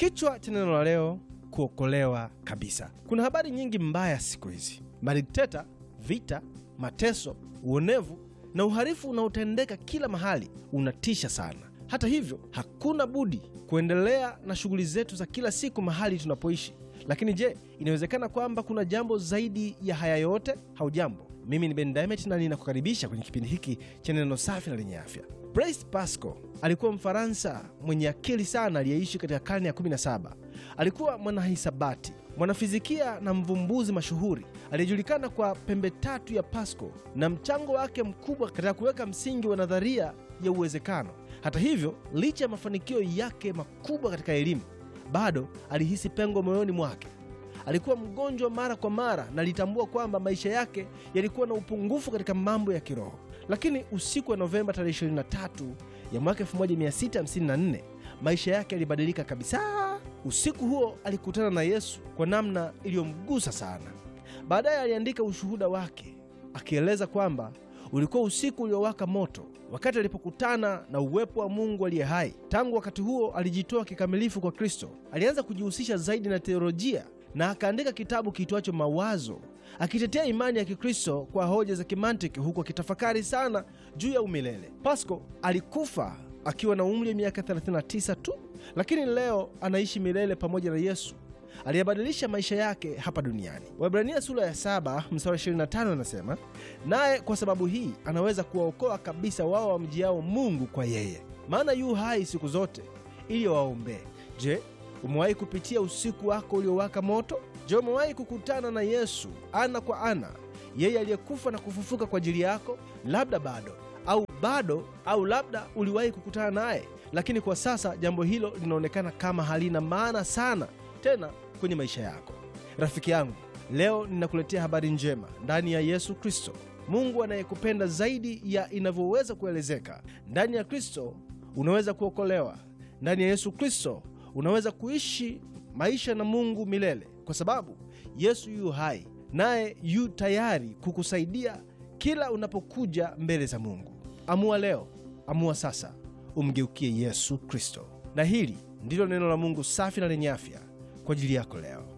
Kichwa cha neno la leo, kuokolewa kabisa. Kuna habari nyingi mbaya siku hizi: madikteta, vita, mateso, uonevu na uhalifu unaotendeka kila mahali unatisha sana. Hata hivyo, hakuna budi kuendelea na shughuli zetu za kila siku mahali tunapoishi. Lakini je, inawezekana kwamba kuna jambo zaidi ya haya yote? Haujambo, mimi ni Ben Diamond na ninakukaribisha kwenye kipindi hiki cha neno safi na lenye afya. Blaise Pascal alikuwa Mfaransa mwenye akili sana aliyeishi katika karne ya 17. Alikuwa mwanahisabati, mwanafizikia na mvumbuzi mashuhuri aliyejulikana kwa pembe tatu ya Pascal na mchango wake mkubwa katika kuweka msingi wa nadharia ya uwezekano. Hata hivyo, licha ya mafanikio yake makubwa katika elimu, bado alihisi pengo moyoni mwake. Alikuwa mgonjwa mara kwa mara na alitambua kwamba maisha yake yalikuwa na upungufu katika mambo ya kiroho. Lakini usiku wa Novemba tarehe 23 ya mwaka 1654 maisha yake yalibadilika kabisa. Usiku huo alikutana na Yesu kwa namna iliyomgusa sana. Baadaye aliandika ushuhuda wake akieleza kwamba ulikuwa usiku uliowaka moto, wakati alipokutana na uwepo wa Mungu aliye hai. Tangu wakati huo alijitoa kikamilifu kwa Kristo. Alianza kujihusisha zaidi na teolojia na akaandika kitabu kiitwacho Mawazo, akitetea imani ya Kikristo kwa hoja za kimantiki, huku akitafakari sana juu ya umilele. Pascal alikufa akiwa na umri wa miaka 39 tu, lakini leo anaishi milele pamoja na Yesu aliyebadilisha maisha yake hapa duniani. Waebrania sura ya 7 mstari 25 anasema, naye kwa sababu hii anaweza kuwaokoa kabisa wao wamjiao Mungu kwa yeye, maana yu hai siku zote ili waombee. Je, umewahi kupitia usiku wako uliowaka moto? Je, umewahi kukutana na Yesu ana kwa ana, yeye aliyekufa na kufufuka kwa ajili yako? Labda bado au bado au labda uliwahi kukutana naye, lakini kwa sasa jambo hilo linaonekana kama halina maana sana tena kwenye maisha yako. Rafiki yangu, leo ninakuletea habari njema ndani ya Yesu Kristo, Mungu anayekupenda zaidi ya inavyoweza kuelezeka. Ndani ya Kristo unaweza kuokolewa. Ndani ya Yesu Kristo unaweza kuishi maisha na Mungu milele, kwa sababu Yesu yu hai, naye yu tayari kukusaidia kila unapokuja mbele za Mungu. Amua leo, amua sasa, umgeukie Yesu Kristo. Na hili ndilo neno la Mungu safi na lenye afya kwa ajili yako leo.